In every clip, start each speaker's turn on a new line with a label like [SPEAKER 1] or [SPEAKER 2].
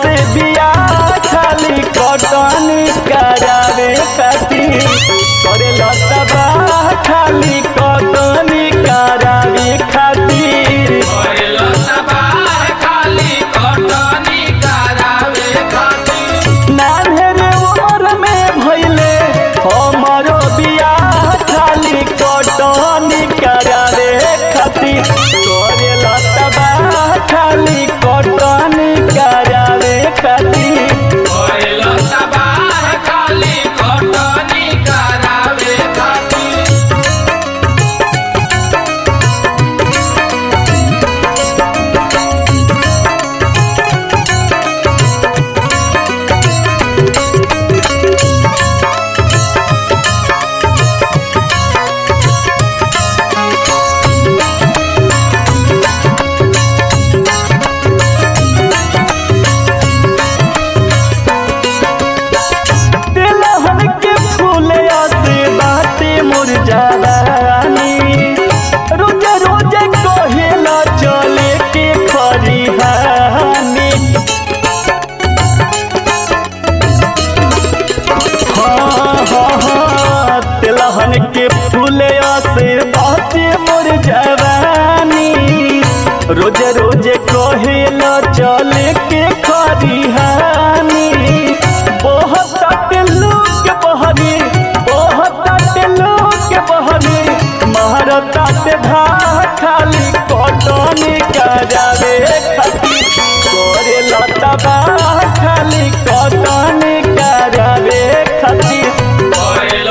[SPEAKER 1] हमसे बिया खाली कटनी करावे खातिर करे लतबा खाली कटनी करावे खातिर नान्हेरे उमर में भइले हमरो बिया खाली कटनी करावे खातिर करे लतबा खाली कटनी करावे खातिर तिलहन के फूले से बाटे मुरझावानी रोज रोज कहेला चले के खरिहानी हाँ हाँ हाँ तिलहन के फूले से बाटे मुरझावानी रोज रोज कहेला चले के खरिहानी बहुत लोग बहरी बहुत लोग बहरी महारता से भा खाली कटनी करावे खातिर करे लतबा खाली कटनी करावे खातिर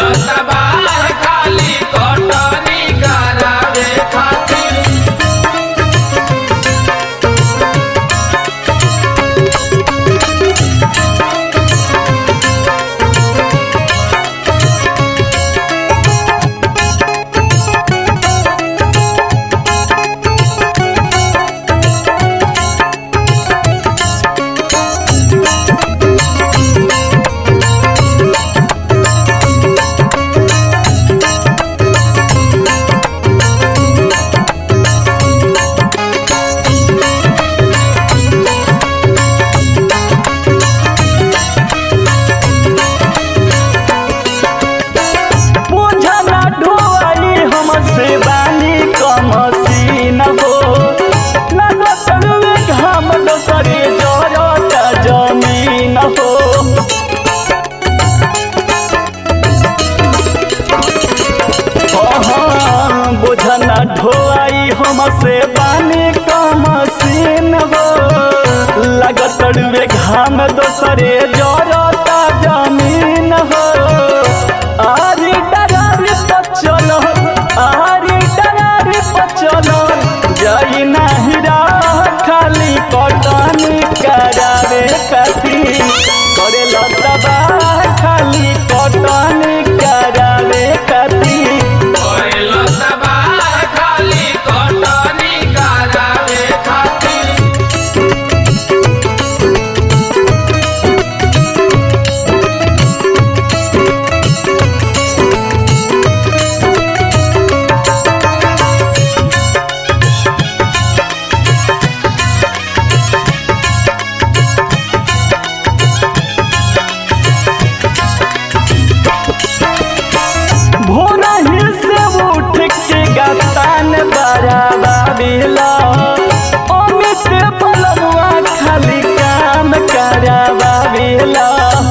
[SPEAKER 1] बुझना ढोआई हमसे बानी कमसीन हो लागत रुए घाम दोसरे जरता जमीन हो हाँ, बुझना ढोआई हमसे बानी कमसीन हो लागत रुए घाम दोसरे जरता जमीन हो आरी डरार पचल आरी डरार पचल जाई नाही राह खाली कटनी करावे खातिर करे लतबा खाली कटनी करावे खातिर भोरा ही से उठ के गतान बराबा बिला अमित बलमुआ खाली काम कराबा बिला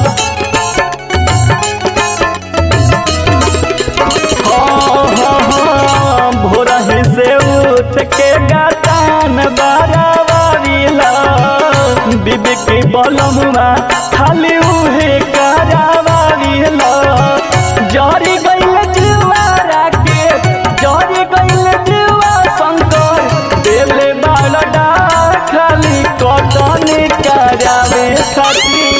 [SPEAKER 1] हाँ, हाँ, हाँ, भोरा ही से उठ के गतान बराबा बिला बीबी के बलमुआ खाली उहे कराबा बिला जरी गइल जुआरा के जरी गइल जुआ शंकर देले बालडा खाली कटनी करावे खातिर